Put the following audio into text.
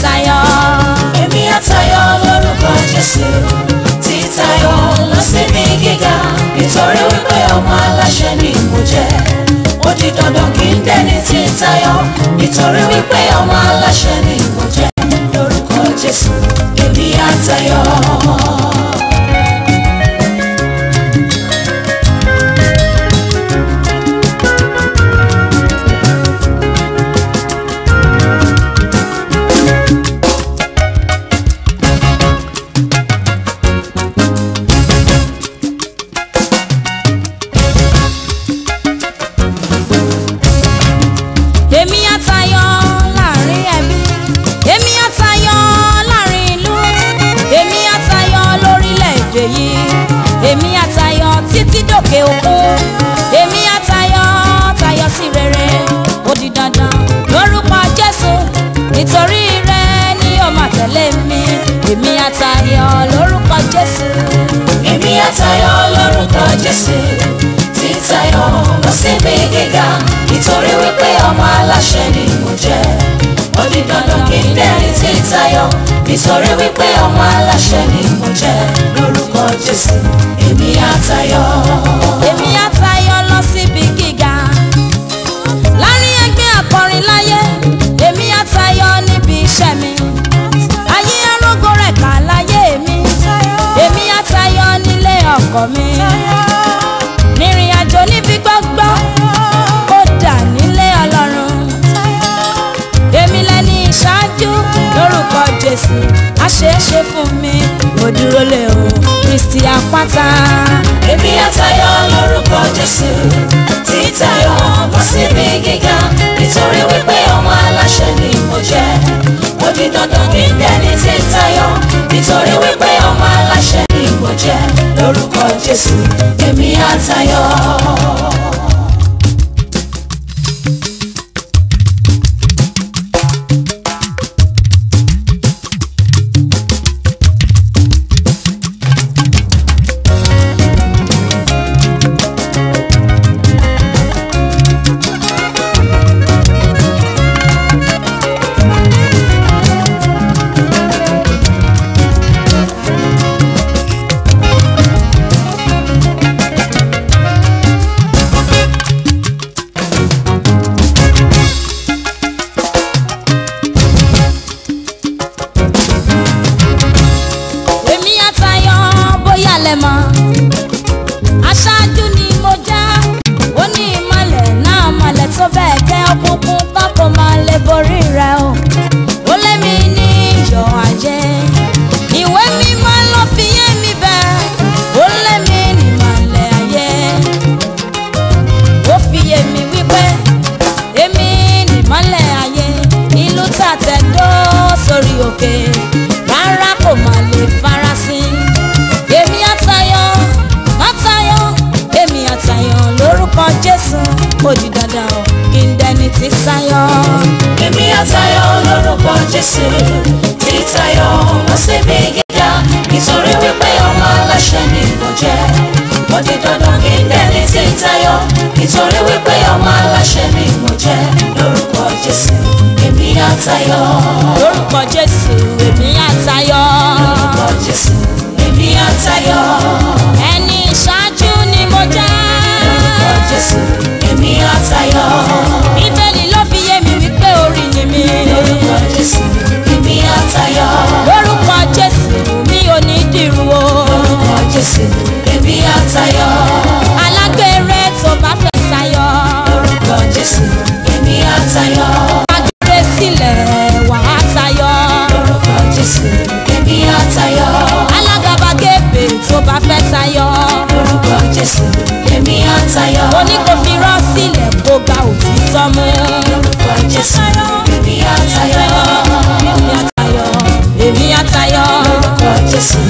tayọ. èmi àtayọ lórúkọ jésù títayọ lọ síbi gíga nítorí wípé ọmọ aláṣẹ ni mo jẹ ó di dandan kí n dẹni títayọ nítorí wípé ọmọ aláṣẹ ni mo jẹ lórúkọ jésù èmi àtayọ. èmi àtayọ láàrin ẹbí èmi àtayọ láàrin ìlú èmi àtayọ lórílẹ̀‐èdè yìí èmi àtayọ títí dòkè òkun èmi àtayọ tayọ sí rere ó di dandan lórúkọ jésù nítorí rẹ ni ó máa tẹ̀lé mi èmi àtayọ lórúkọ jésù. èmi àtayọ lórúkọ jésù títayọ lọ síbi gíga nítorí wípé ọmọ aláṣẹ ni mo jẹ ó di dandan kí n dẹni títayọ nítorí wípé ọmọ aláṣẹ ni mo jẹ lórúkọ jésù èmi àtayọ. èmi àtayọ lọ síbi gíga láàrin ẹgbẹ́ akọrin láyé èmi àtayọ níbi iṣẹ́ mi ayé arógó rẹ̀ kà láyé mi èmi àtayọ nílé ọkọ mi nírìn àjò níbi gbọ́gbọ́ kódà nílé ọlọ́run èmi lẹni ìṣáájú lórúkọ jésù àṣeéṣe fún mi mo dúró lé o kristi àpáta. èmi àtayọ lórúkọ jésù títayọ lọ síbi gíga nítorí wípé ọmọ aláṣẹ ni mo jẹ ó di dandan kí n dẹni títayọ nítorí wípé ọmọ aláṣẹ ni mo jẹ lórúkọ jésù èmi àtayọ. èmi àtayọ bóyá lẹ mọ̀ aṣáájú ni mo já ó ní ìmọ̀lẹ̀ náà mọ̀lẹ̀ tó bẹ́ẹ̀ gẹ́ òkùnkùn kọ́kọ́ máa lè borí rẹ̀ o ó lé mi ní iyọ̀ ajé ìwé mímọ́ ló fi yé mi bẹ́ẹ̀ ó lé mi ní ìmọ̀lẹ̀ ayé ó fi yé mi wípé èmi nìmọ́lẹ̀ ayé ìlú tàtẹ̀dó sórí òkè rárá kò má lè farasin èmi àtayọ àtayọ èmi àtayọ lórúkọ jésù ó di dandan o kí n dẹni tí tayọ. èmi àtayọ lórúkọ jésù títayọ lọ síbi gíga nítorí wípé ọmọ aláṣẹ ni mo jẹ ó di dandan kí n dẹni títayọ nítorí wípé ọmọ aláṣẹ ni mo jẹ lórúkọ jésù èmi àtayọ lórúkọ jésù èmi àtayọ lórúkọ jésù èmi àtayọ ẹni ìṣáájú ni mo jẹ́. lórúkọ jésù èmi àtayọ bíbélì ló fi yé mi wípé orí ni mi. lórúkọ jésù èmi àtayọ lórúkọ jésù mi ò ní dìrú o. lórúkọ jésù èmi àtayọ. alágbèrè tó bá fẹ́ tayọ. lórúkọ jésù èmi àtayọ agbèrè sílẹ̀ wà á tayọ. lórúkọ jésù èmi àtayọ alágàbàgebè tó bá fẹ́ tayọ. lórúkọ jésù èmi àtayọ oní kò fi rọ́ sílẹ̀ kó gba òtítọ́ mú. lórúkọ jésù èmi àtayọ èmi àtayọ èmi àtayọ. lórúkọ jésù